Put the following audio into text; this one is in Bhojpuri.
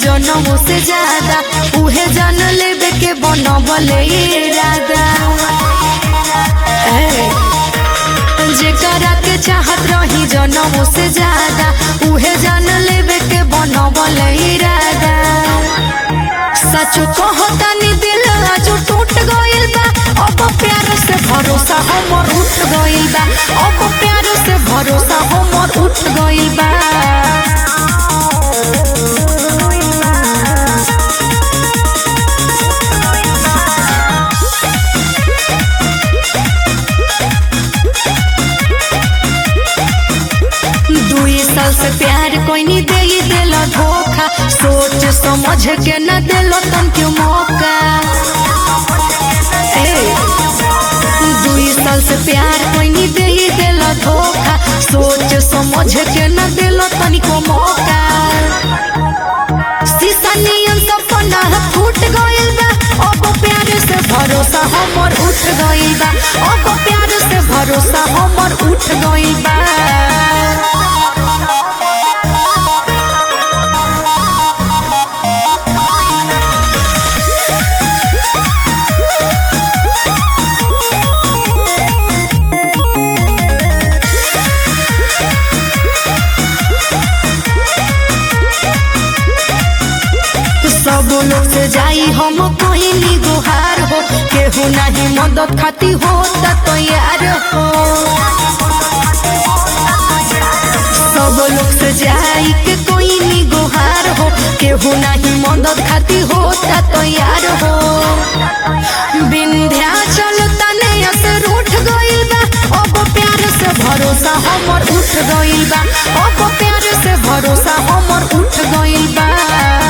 जनमों से ज्यादा उहे जान लेबे के बनबले इरादा ए, जेकरा के चाहत रही जनमों से ज्यादा उहे जान लेबे के बनबले इरादा सच कहतानी दिल आज टूट गइल बा अब प्यार से भरोसा हमर उठ गइल बा अब प्यार से भरोसा हमर उठ गइल बा दुई साल से प्यार कोई नहीं दे ही दिल धोखा सोच समझ के न दिलो तन क्यों मौका ए, दुई साल से प्यार कोई नहीं दे ही दिल धोखा सोच समझ के न दिलो तन को मौका शीशा नियन सपना फूट गइल बा अब प्यार से भरोसा हमर उठ गइल बा अब प्यार से भरोसा हमर उठ गइल बा सब लोग से जाई हम कोई गुहार हो केहू नहीं मदद खाती हो तैयार हो सब लोग से जाई के कोई गुहार हो केहू नहीं मदद खाती हो तैयार हो विंध्याचल तने से रूठ गइल बा अब प्यार से भरोसा हमर उठ गइल बा अब प्यार से भरोसा हमर उठ गइल बा